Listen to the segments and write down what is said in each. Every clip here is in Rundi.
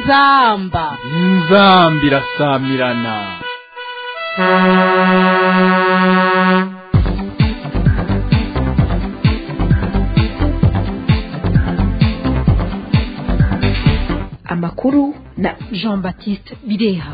inzamba inzamba irasamirana amakuru na jean baptiste bireha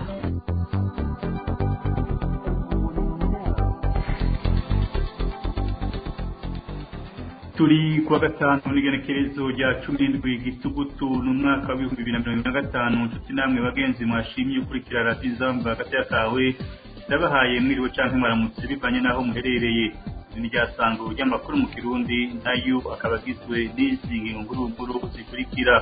turi kuwa gatanu n'igenekerezo rya cumi n'indwi gitugutu ni umwaka w'ibihumbi bibiri na mirongo ine na gatanu nshuti namwe bagenzi mwashimye ukurikira radiyo izamba hagati kawe ndabahaye mwiriwe cyangwa mwaramutse bivanye n'aho muherereye iri ni ryasango ry'amakuru mu kirundi nayo akaba agizwe n'izi nkuru zikurikira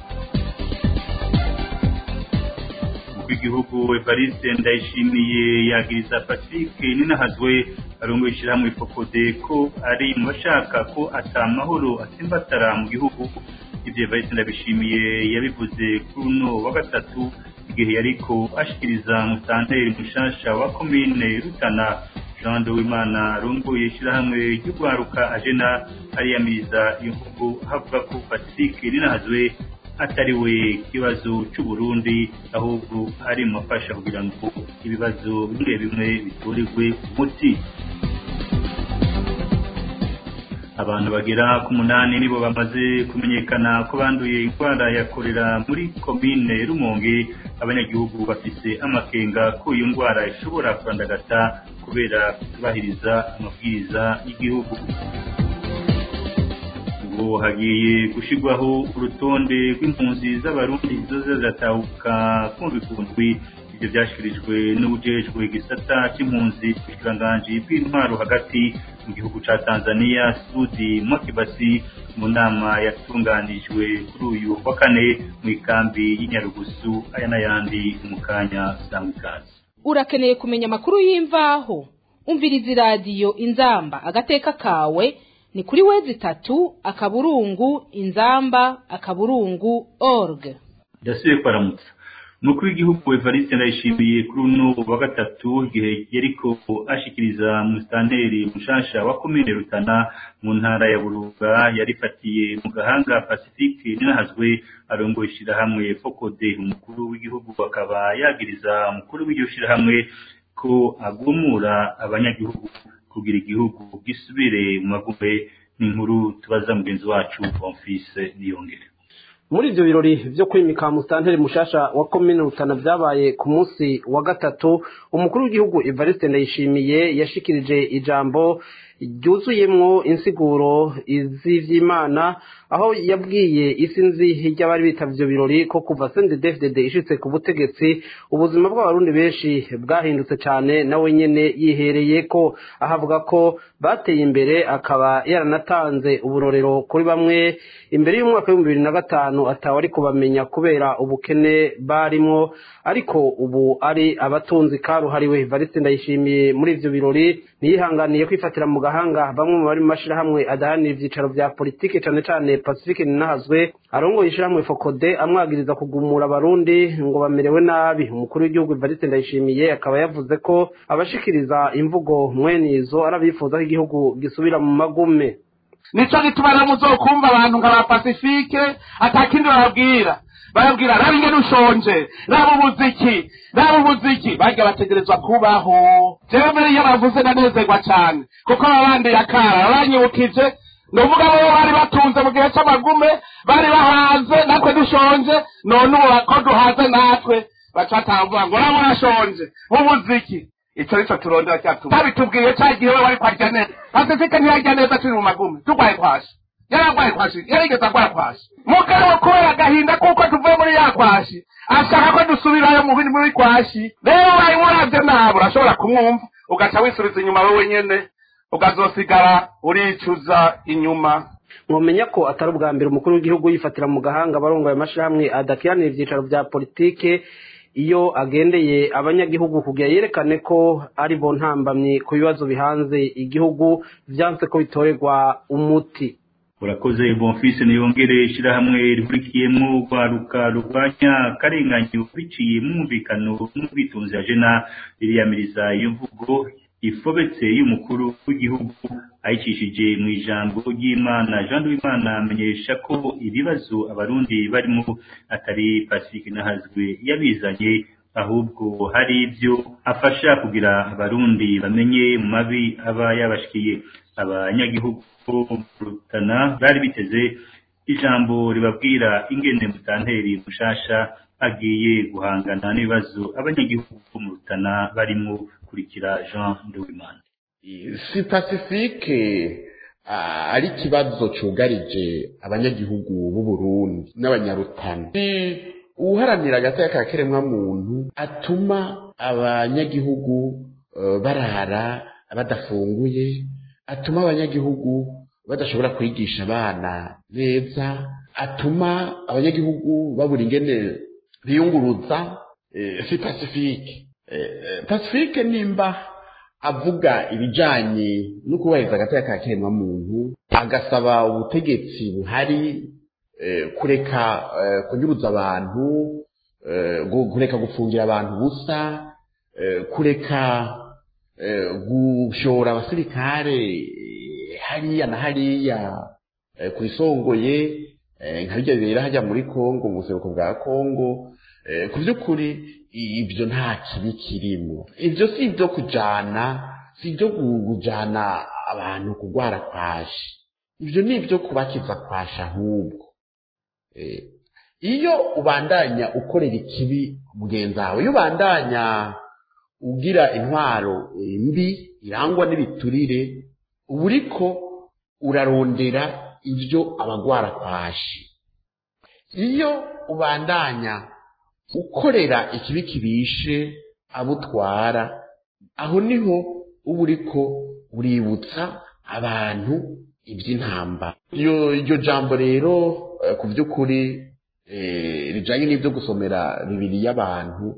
w'igihugu Evariste Ndayishimiye yagiriza Patrick Ninahazwe arongoye ishyirahamwe Fokode ko ari mu bashaka ko atamahoro atsimbatara mu gihugu ibyo Evariste Ndabishimiye yabivuze kuri uno wa gatatu igihe yariko ashikiriza mutanteri mushasha wa komine Rutana Jean de Wimana arongoye ishyirahamwe ry'urwaruka ajena ariyamiriza iyo mvugo havuga ko Patrick Ninahazwe atari we kibazo cy'u Burundi ahubwo ari mu mafasha kugira ngo ibibazo bimwe bimwe biturirwe umuti abantu bagera ku munani nibo bamaze kumenyekana ko banduye indwara ya korera muri komine Rumonge abanyagihugu bafise amakenga ko iyo ndwara ishobora kurandagata kubera kutubahiriza amabwiriza y'igihugu ngo hagiye gushyirwaho urutonde rw'impunzi z'abarundi zoza ziratahuka kumvi kundwi ibyo byashyikirijwe n'ubujejwe igisata cy'impunzi ubushikiranganji bw'intwaro hagati mu gihugu cya tanzania sudi mokibasi mu nama yatunganijwe kuri uyu wa kane mu ikambi y'inyarugusu aya n'ayandi mu kanya sangwa ikaze urakeneye kumenya amakuru y'imvaho umviriza iradiyo inzamba agateka kawe ni kuri wezi itatu akaburungu inzamba akaburungu org ndasubiye kwaramutsa umukuru w'igihugu evariste ndayishimiye kuri uno wa gatatu igihe yariko ashikiriza musitanteri mushasha wa komine rutana mu ntara ya buruga yarifatiye mu gahanga pacifique ninahazwe arongoye ishirahamwe fokode umukuru w'igihugu akaba yagiriza umukuru w'iryo shirahamwe ko agumura abanyagihugu kugira igihugu gisubire mu magume n'inkuru tubaza mugenzi wacu Bonfils Niyongere muri ibyo birori byo kwimika musitanteri mushasha wa komine rutana byabaye ku munsi wa gatatu umukuru w'igihugu evariste ndayishimiye yashikirije ijambo ryuzuyemwo insiguro iz'ivy'imana aho yabwiye isi nzi ry'abari bitavye ivyo birori ko kuva sendedefdede ishitse ku butegetsi ubuzima bw'abarundi benshi bwahindutse cane nawe nyene yihereye ko ahavuga ko bateye imbere akaba yaranatanze uburorero kuri bamwe imbere y'umwaka w'ibihumbi bibiri na gatanu atawe ari kubamenya kubera ubukene barimwo ariko ubu ari abatunzi karuhariwe evariste ndayishimiye muri ivyo birori ntiyihanganiye kwifatira mu gahanga bamwe mu bari mu mashirahamwe adahanira ivyicaro vya politike cane cane pacifique ninahazwe arongoye ishirahamwe fokode amwagiriza kugumura abarundi ngo bamerewe nabi umukuru w'igihugu evariste ndayishimiye akaba yavuze ko abashikiriza imvugo mwene izo arabifuza ko igihugu gisubira mu magume nico gituma rero muzokumva abantu nka ba pacifique atakindi bababwira barabwira raba ingene ushonje raba umuziki raba umuziki barya bategerezwa kubaho jewe mbere iyo bavuze ndanezerwa cane kuko baba bandiye akara baranyibukije ni uvuga bo bari batunze mu gihe c'amagume bari bahaze natwe dushonje none ubu ko duhaze natwe baca batamvuga ngo raba urashonje nk'umuziki ico nico turondera cyatuma tabitubwiye ca gihe we wari kwarya neza pasifike ntiyarya neza turi mu magume turwaye kwashi yararwaye kwashi yarigeze arwara kwashi mugabo kubera agahinda kuko tuvuye muri ya kwashi ashaka ko dusubirayo mu bindi muri kwashi rero wari muravye nabi urashobora kumwumva ugaca wisubiza inyuma wowe nyene ukazosigara uricuza inyuma mwomenya ko atari ubwa mbere umukuru w'igihugu yifatira mu gahanga abarongoye amashirahamwe adakiranira ivyicaro vya politike iyo agendeye abanyagihugu kugira yerekane ko ari bo ntambamyi ku bibazo bihanze igihugu vyanse ko bitorerwa umuti urakoze bonfise niyongere ishirahamwe rihurikiyemwo urwaruka rurwanya akarenganyo biciye mu mwumvikano n'ubwitunzi ya jena ririyamiriza iyo mvugo ifobetse y'umukuru w'igihugu ayicishije mu ijambo ry'imana jean w'imana amenyesha ko ibibazo abarundi barimo atari pacifique nahazwe yabizanye ahubwo hari ibyo afasha kugira abarundi bamenye mu mabi aba yabashikiye abanyagihugu rutana bari biteze ijambo ribabwira ingene mutanteri mushasha agiye guhangana n'ibibazo abanyagihugu mu rutana barimo kurikira jean nduwimana si pacifique ari ikibazo cyugarije abanyagihugu b'u Burundi n'abanyarutana uharanira agateka ka kiremwamuntu atuma abanyagihugu barara badafunguye atuma abanyagihugu badashobora kwigisha abana neza atuma abanyagihugu babura ingene biyunguruza si pacifique pacifique nimba avuga ibijanye no kubahiriza agateka ka kiremwamuntu agasaba ubutegetsi buhari kureka kunyuruza abantu kureka gufungira abantu ubusa kureka gushora abasirikare hariya na hariya ku isongoye nka bijya bibera hajya muri kongo mu buseruko bwa kongo ku by'ukuri ibyo nta kibi kirimo ibyo si ibyo kujyana si ibyo kujyana abantu kurwara kwashi ibyo ni ibyo kubakiza kwashi ahubwo iyo ubandanya ukorera ikibi mugenzi wawe iyo ubandanya ugira intwaro mbi irangwa n'ibiturire uba uriko urarondera ibyo abagwara kwashi iyo ubandanya ukorera ikibi kibishe abutwara aho niho uba uriko uributsa abantu iby'intambara iryo jambo rero ku by'ukuri rijyanye n'ibyo gusomera bibiri y'abantu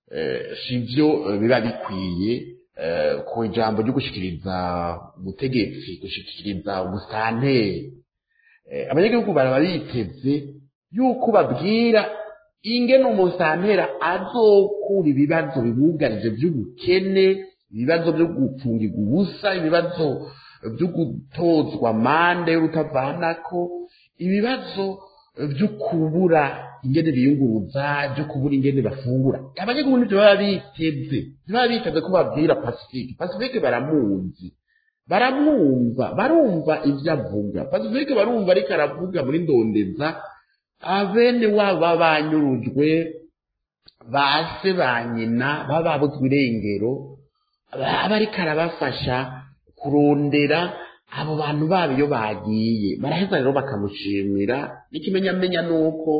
si byo biba bikwiye ku ijambo ryo gushyikiriza ubutegetsi gushyikiriza ubusanteri abanyagihugu baraba biteze yuko babwira ingene umusantera azokura ibibazo bibugarije by'ubukene ibibazo byo gupfungirwa ubusa ibibazo byo gutozwa amande y'urutavanako ibibazo byo kubura ingene biyunguruza byo kubura ingene bafungura abanyagihugu nibyo baba biteze ntibaba biteze ko babwira pacifique pacifique baramuzi baramwumva barumva ibyo avuga pacifique barumva ariko aravuga muri ndondeza abene wabo baba banyurujwe ba se ba nyina baba babuzwe irengero aba ariko arabafasha kurondera abo bantu babo iyo bagiye baraheza rero bakamushimira n'ikimenyamenya ni uko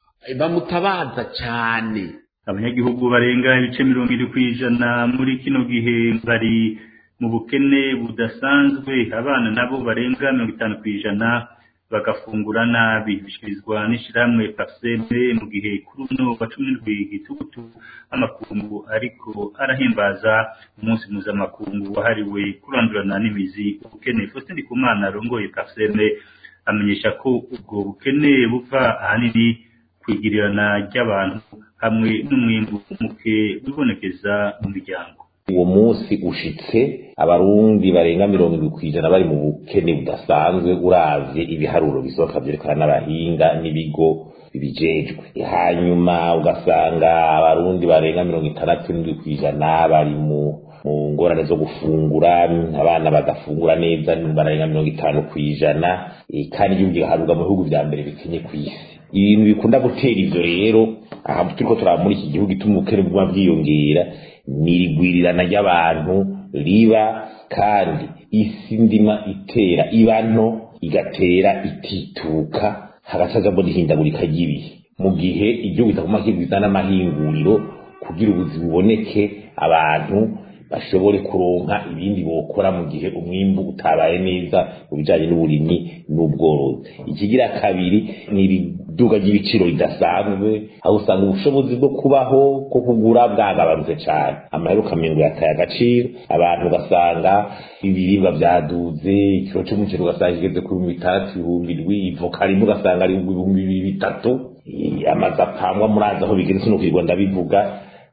bamutabaza cyane abanyagihugu barenga ibice mirongo iri ku ijana muri kino gihe bari mu bukene budasanzwe abana nabo barenga mirongo itanu ku ijana bagafungura nabi bishyikirizwa n'ishyirahamwe paseme mu gihe kuri uno wa cumi n'indwi gitugutu amakungu ariko arahimbaza umunsi mpuzamakungu wahariwe kurandurana n'imizi ubukene faustin ndikumana arongoye paseme amenyesha ko ubwo bukene buva ahanini kwigirirana ry'abantu hamwe n'umwimbu muke wibonekeza mu miryango uwo munsi ushitse abarundi barenga mirongo irindwi ku ijana bari mu bukene budasanzwe uravye ibiharuro bisohoka vyerekana n'abahinga n'ibigo bibijejwe hanyuma ugasanga abarundi barenga mirongo itandatu n'indwi ku ijana bari mu mu ngorane zo gufungura abana bagafungura neza barenga mirongo itanu ku ijana kandi igihugu giharurwa mu bihugu vya mbere bikenye ku isi ibintu bikunda gutera ivyo rero aha turiko turaba muri iki gihugu ituma ubukene buguma bwiyongera ni irigwirirana ry'abantu riba kandi isi ndima itera iba nto igatera itituka hagacajamo n'ihindagurika ry'ibihe mu gihe igihugu kitaguma kigwiza n'amahinguriro kugira ubuzi buboneke abantu bashobore kuronka ibindi bokora mu gihe umwimbu utabaye neza mu bijanye n'uburimyi n'ubworozi ikigira kabiri ni ibiduga ry'ibiciro ridasanzwe aho usanga ubushobozi bwo kubaho ko kugura bwagabanutse cyane amaheruka mirongo yataye agaciro abantu ugasanga ibiribwa byaduze ikiro cy'umuceri ugasanga kigeze ku bihumbi bitandatu ibihumbi indwi ivoka rimwe ugasanga ari ibihumbi bibiri bitatu amazu apangwa murazi aho bigeze sino kwirwa ndabivuga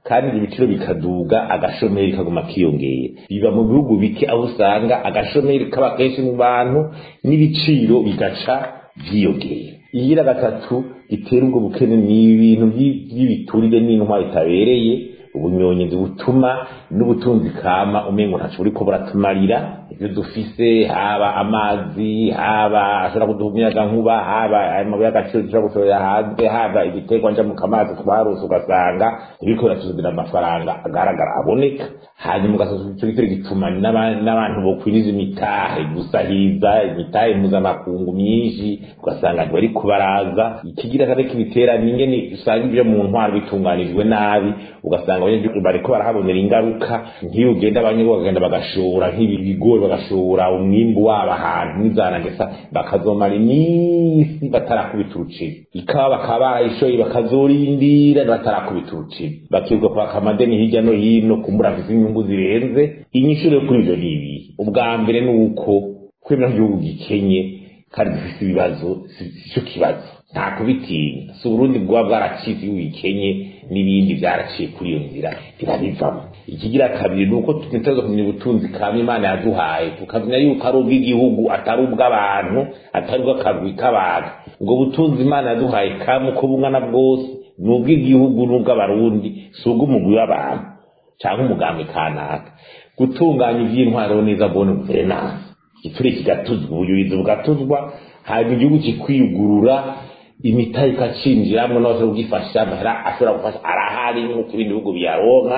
kandi ibiciro bikaduga agashomeri kaguma kiyongera biba mu bihugu bike aho usanga agashomeri kaba kenshi mu bantu n'ibiciro bigaca byiyongera igira gatatu itera ubwo bukene ni ibintu by'ibiturire n'intwaro itabereye ubunyonyi butuma n'ubutunzi kama umengo ntaco buriko buratumarira ibyo dufise haba amazi haba ashobora kuduha umuyaga nkuba haba amabuye y'agaciro dushobora gushorera hanze haba igiterwa nja mu kamazi twarose ugasanga biriko biratuzanira amafaranga agaragara aboneka hanyuma ugasanga ico gitero gituma n'abantu bokwiriza imitahe gusahiza imitahe mpuzamakungu myinshi ugasanga ntibariko baraza ikigira kane kibitera ni ingene usanga ibyo mu ntwaro bitunganijwe nabi ugasanga abanyagihugu bariko barahabonera ingaruka nk'iyo ugenda abanyagihugu bagenda bagashora nk'ibigori bagashora umwimbu wabo ahantu n'izanagesa bakazomara iminsi batarakubita uruciri ikawa bakaba barayishoye bakazorindira batarakubita uruciri bakibuka kwaka amadeni hirya no hino kumbura afise inyungu zirenze inyishu rero kuri ivyo ni ibi ubwa mbere ni uko kwemera igihugu gikenye kandi gifise ibibazo sico kibazo nta kubitinya si uburundi bwaba bwaracitse iyo wikenye n'ibindi byaraciye kuri iyo nzira birabivamo ikigira kabiri ni uko tutaza kumenya ubutunzi kama imana yaduhaye tukamenya yuko ari ubw'igihugu atari ubw'abantu atari ubw'akagwi k'abantu ubwo butunzi imana yaduhaye kama uko bungana bwose ni ubw'igihugu n'ubw'abarundi si ubw'umugwi w'abantu cyangwa umugambi kanaka gutunganya iby'intwaro neza bone guverinansi igiture kigatuzwa ubuyobozi bugatuzwa hanyuma igihugu kikwigurura imitahe ikacinjiramwo n'abashobora kugifasha amahera ashobora gufasha arahari nk'uko ibindi bihugu biyaronka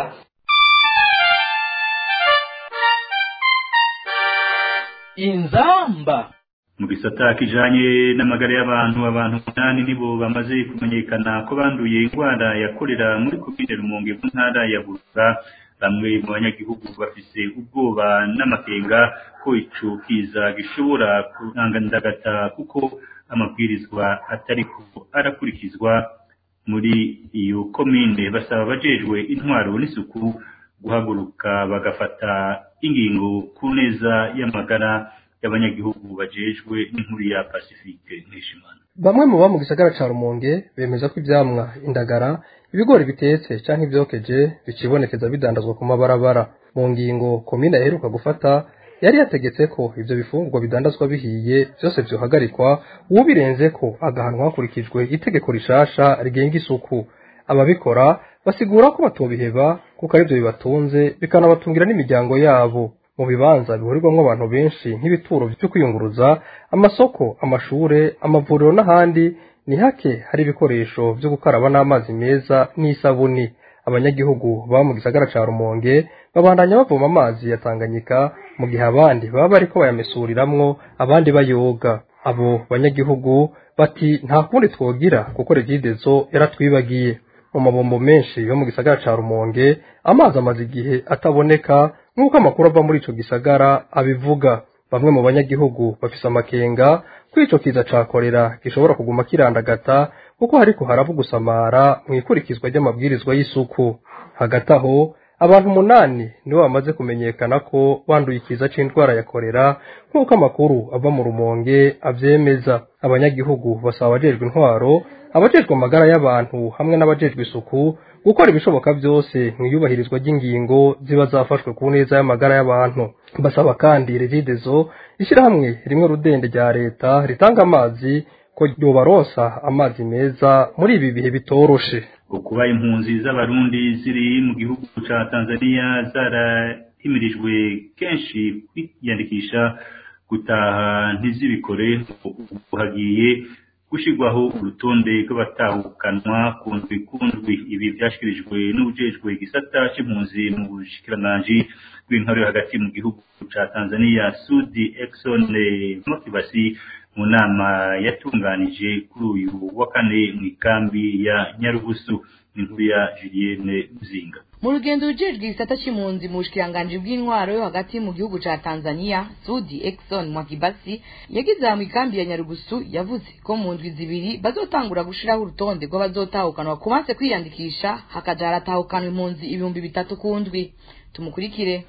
inzamba mu gisata kijanye n'amagara y'abantu abantu umunani nibo bamaze kumenyekana ko banduye indwara ya kolera muri komine rumonge mu ntara ya burura bamwe mu banyagihugu bafise ubwoba n'amakenga ko ico kiza gishobora kurangandagata kuko amabwirizwa atariko arakurikizwa muri iyo komine basaba abajejwe intwaro n'isuku guhaguruka bagafata ingingo ku neza y'amagara y'abanyagihugu bajejwe n'inkuru ya Pacifique Nkeshimana bamwe mu ba mu gisagara ca Rumonge bemeza ko ivyamwa indagara ibigori bitetse canke ivyokeje bicibonekeza bidandazwa ku mabarabara mu ngingo komine aheruka gufata yari yategetse ko ivyo bifungurwa bidandazwa bihiye vyose vyohagarikwa uwubirenze ko agahanwa hakurikijwe itegeko rishasha rigenga isuku ababikora basigura ko batobiheba kuko arivyo bibatunze bikanabatungira n'imiryango yabo mu bibanza bihurirwamwo abantu benshi nk'ibituro vyo kwiyunguruza amasoko amashure amavuriro n'ahandi ni hake hari ibikoresho vyo gukaraba n'amazi meza n'isabuni abanyagihugu baba mu gisagara ca rumonge babandanya bavoma amazi ya tanganyika mu gihe abandi baba bariko bayamesuriramwo abandi bayoga abo banyagihugu bati nta kundi twogira kuko regidezo yaratwibagiye mu mabombo menshi yo mu gisagara ca rumonge amazi amaze igihe ataboneka nk'uko amakuru ava muri ico gisagara abivuga bamwe mu banyagihugu bafise amakenga ko ico kiza ca korera gishobora kuguma kirandagata kuko hariko harava gusamara mu ikurikizwa ry'amabwirizwa y'isuku hagati aho abantu umunani nibo bamaze kumenyekana ko banduye ikiza c'indwara ya korera nk'uko amakuru ava mu rumonge avyemeza abanyagihugu basaba abajejwe intwaro abajejwe amagara y'abantu hamwe n'abajejwe isuku gukora ibishoboka byose mu iyubahirizwa ry'ingingo ziba zafashwe ku neza y'amagara y'abantu basaba kandi regidezo ishyirahamwe rimwe rudende rya leta ritanga amazi ko ryobaronsa amazi meza muri ibi bihe bitoroshe kuba impunzi z'abarundi ziri mu gihugu ca Tanzania zarahimirijwe kenshi kwiyandikisha gutaha ntizibikore hagiye gushirwaho urutonde rw'abatahukanwa ku ndwi ku ndwi ibi byashyikirijwe n'ubujejwe igisata c'impunzi mu bushikiranganji bw'intore hagati mu gihugu ca Tanzania Sudi Exxon Motivasi mu nama yatunganije kuri uyu wa kane mu ikambi ya Nyarugusu inkuru ya Julienne Muzinga mu rugendo rujejwe igisata c'impunzi mu bushikiranganji bw'intwaro yo hagati mu gihugu ca Tanzania Sudi Exxon Mwakibasi yagize mu ikambi ya Nyarugusu yavuze ko mu ndwi zibiri bazotangura gushiraho urutonde rw'abazotahukanwa ku banse kwiyandikisha hakaja haratahukanwa impunzi ibihumbi bitatu ku ndwi tumukurikire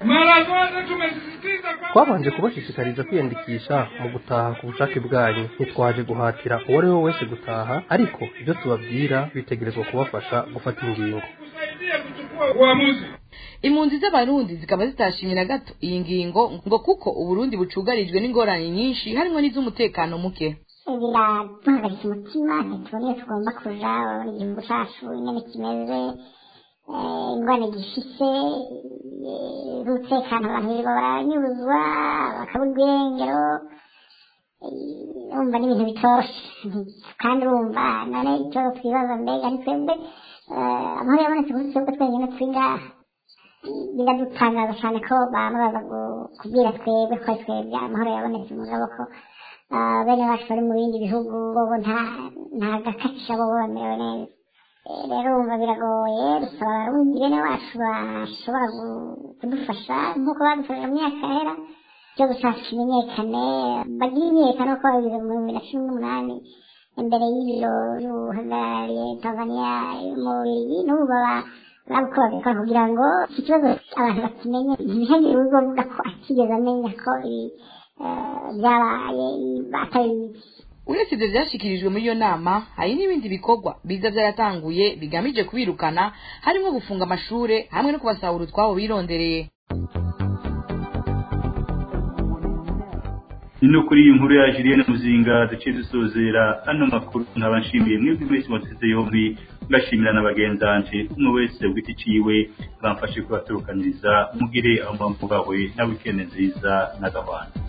twabanje kubashishikariza kwiyandikisha mu gutaha ku bushake bwanyu ntitwaje guhatira uwo ari we wese gutaha ariko ibyo tubabwira bitegerezwa kubafasha gufata ingingo uamuzi impunzi z'abarundi zikaba zitashimye na gato iyi ngingo ngo kuko uburundi bucugarijwe n'ingorane nyinshi harimo n'iz'umutekano muke biraduhagaritse umutima ntitubona iyo tugomba kuja urabona igihugu cacu nyene kimeze eh, ingwane gifise eh, z'umutekano abantu birirwa baranyuruzwa bakabura irengero eh, urumva n'ibintu bitoroshe kandi urumva none ikibazo twibaza mbega ni twebwe eh, amahoro yabonetse kuri twebwe twenyine turi ngaha biradutangaza cyane ko baba baza gu- kubwira twebwe ko ari twebwe amahoro yabonetse mugabo ko ah, bene bacu bari mu bindi bihugu bobo nta nta gakacisha bobo bamerewe neza Eh, rero wumva biragoye dusaba abarundi bene wacu bashobora gu- kudufasha nk'uko badufashije mu myaka yahera ikibazo cyacu kimenyekane bagire imyiyerekano ko babigize mu bihumbi na cumi n'umunani imbere y'ibiro by'uhagarariye tanzania mu bubirigi n'ubu baba nabwo babikora kugira ngo iki kibazo abantu bakimenye ntihagire urugo ruvuga ko atigeze amenya ko ibi eh, byabaye batabizi uretse ibyo byashyikirijwe muri iyo nama hari n'ibindi bikorwa biza byaratanguye bigamije kubirukana harimo gufunga amashuri hamwe no kubasahura utwabo birondereye ni no kuri iyi nkuru ya Julienne Muzinga duciye dusozera ano makuru nkaba nshimiye mwebwe mwese mwateze yombi ngashimira na bagenzanje umwe wese ku giti ciwe bamfashe kubaturukaniriza mugire aho mpamvu bawe na wikende nziza na gahwana